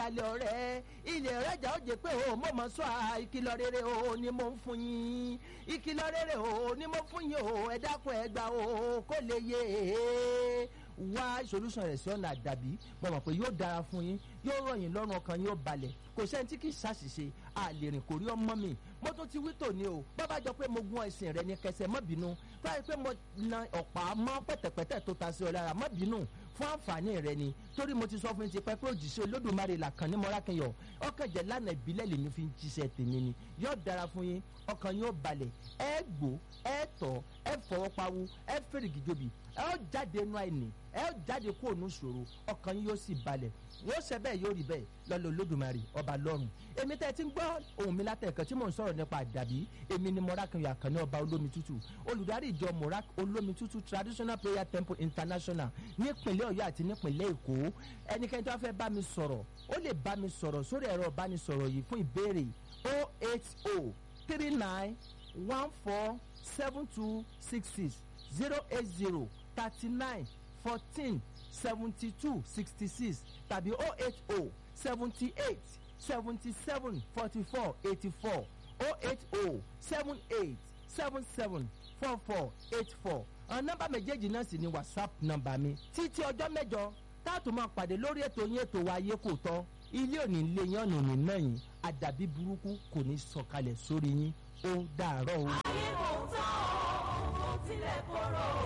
dalẹ̀ ọ̀rẹ́ ilẹ̀ ọ̀rẹ́jà ó jẹ́ pé o mo mọ̀ sọ à ìkìlọ̀ rere o ni mo ń fún yín ìkìlọ̀ rere o ni mo fún yín o ẹ dákun ẹ gbà o kó lè yé e wá solution rẹ̀ sí ọ̀nà àdàbí mo mọ̀ pé yóò dára fún yín yóò rọ̀ yín lọ́rùn ọkàn yóò balẹ̀ kò sẹ́ni tí kì í ṣàṣìṣe àlèrìn kò rí ọmọ mi mo tún ti wí tòní o bàbá jọ pé mo gún ẹ̀sìn rẹ ní kẹsẹ̀ má bínú báyìí pé mo na ọ̀pá mọ́ pẹ̀tẹ̀pẹ̀tẹ̀ tó ta sí ọ lára má bínú fún àǹfààní rẹ ni torí mo ti sọ fún yín ti pẹ́ pé òjìṣẹ́ olódùmarè là kàn ní mọ́rákẹ́yọ̀ ọkàn jẹ́ lánàá ìbílẹ̀ lèmi fi ń jíṣẹ́ tèmi ni yóò dára fún yín ọkàn yóò balẹ̀ ẹ gbó ẹ tọ̀ ẹ fọwọ́ pawú ẹ fèrègì jobi ẹ ó jáde inú àìní ẹ ó jáde kó ònú ṣòro ọkàn yín yóò sì balẹ̀ yóò ṣe bẹ́ẹ̀ yóò rí bẹ́ẹ̀ lọ́lọ́ olódùmarè ọba lọ́run èmi tẹ́ ti ń gbọ́ ohun mi látẹ̀kọ́ tí mò ń sọ̀rọ̀ nípa àdàbí èmi ni mọ́rákìnyọ̀ àkànní ọba olómi tútù olùdarí ìjọ morak olómi tútù traditional prayer temple international nípìnlẹ̀ ọ̀yọ́ àti nípìnlẹ̀ èkó ẹnikẹ́ni tó bá fẹ́ bá mi sọ̀rọ̀ ó lè bá mi sọ̀rọ̀ sórí ẹ̀rọ ìbánisọ̀rọ̀ yìí fún ìbéèrè 080 39 14 7266 080 39 14 72 66 tàbí 080 78 77 44 84 080 78 77 44 84 àwọn nọ́mbà méjèèjì náà sì ni whatsapp nọ́mbà mi títí ọjọ́ mẹ́jọ táàtò máa pàdé lórí ètò yín ètò wa ayé kò tọ́ ilé òní lé yín ọ̀nà òní náà yín àdàbí burúkú kò ní sọ̀kalẹ̀ sórí yín ó dàárọ̀ o. ayé kò tán o kò tilẹ̀ korò.